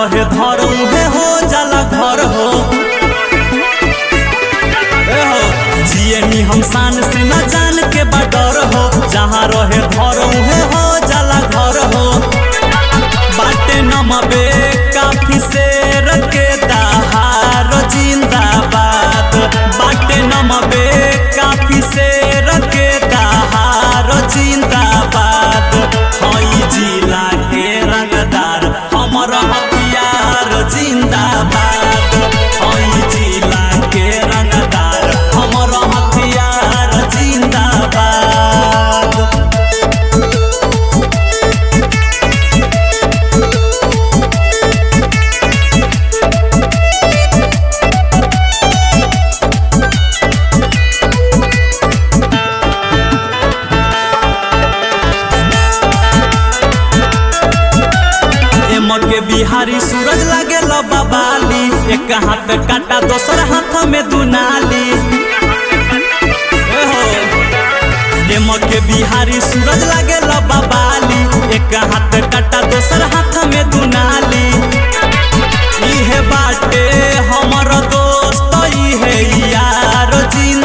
रहे धर उहे हो जाला घर हो ए हो जियनी हम शान से न जान के बडर हो जहाँ रहे धर उहे हो जाला घर हो बाटे नमबे काफी से रखे दहार जिंदाबाद बाटे नमबे काफी से रखे दहार जिंदाबाद हई जिला के रंगदार हमर हथियार जिंदाबाद हई जिला के रंगदार हमर हथियार जिंदाबाद एम के बिहारी सूरज लागे बाबाली एक हाथ काटा दोसर हाथ में दुनाली ए हो एम के बिहारी सूरज लागे बाबाली एक हाथ काटा दोसर हाथ में दुनाली इहे बाटे हमर दोस्त इहे यार जिंदा